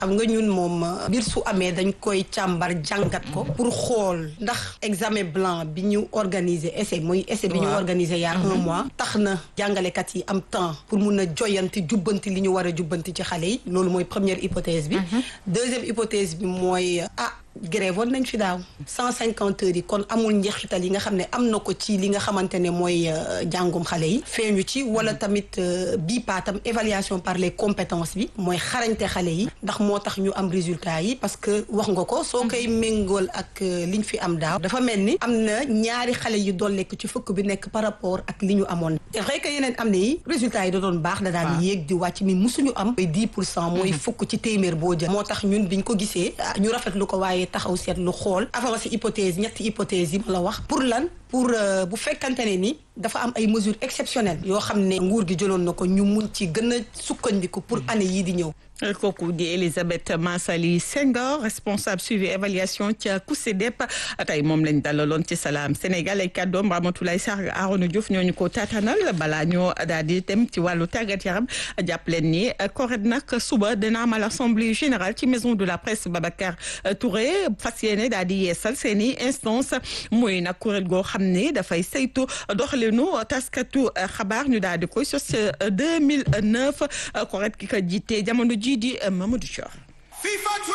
xam nga ñun moom mbir su amee dañ koy càmbar jàngat ko pour xool ndax examen blanc bi ñu organiser essai mooy essai bi ñu organiser yaa un mois tax na jàngalekat yi am temps pour mun a joyanti jubbanti li ñu war a jubbanti ci xale yi loolu mooy première hypothèse bi deuxième hypothèse bi mooy ah grève woon nañ fi daaw cent cinquante heures yi kon amul njeexital yi nga xam ne am na ko ci li nga xamante ne mooy jàngum xale yi feeñu ci wala tamit bii paatam évaluation par les compétences bi mooy xarañte xale yi ndax moo tax ñu am résultat yi parce que wax nga ko soo koy méngool ak liñ fi am daaw dafa mel ni am na ñaari xale yu dolleeku ci fukk bi nekk par rapport ak li ñu amoon c'est vrai que yeneen am na yi résultat yi da doon baax da daan yéeg di wàcc mi musuñu am mooy dix pour cent mooy fukk ci téeméer boo jël moo tax ñun biñ ko gisee ñu rafetlu ko waaye taxaw seetlu xool avancé hypothèse ñetti hypothèse yi ma la wax pour lan pour bu fekkante ne ni dafa am ay mesures exceptionnelles yoo xam ne nguur gi jëloon na ko ñu mun ci gën a sukkandiku pour année yii di ñëw kooku di Elisabeth Massali Senghor responsable suivi évaluation ca COUSEDEP tey moom lañ dalaloon ci Salam Sénégal ay kàddoom Ramatoulaye Sarr Arona Diouf ñooñu ko taatanal balaa ñoo daal di dem ci wàllu tàggat yaram jàpp leen ni CORED nag suba dina amal assemblée générale ci maison de la presse Babacar Touré fas yéene daal di yeesal seen i instance muy nag kuréel goo xam ne dafay saytu doxalinu taskatu xabaar ñu daal di koy sos 2009 CORED ki ko jiite jamono ji di Mamadou Thior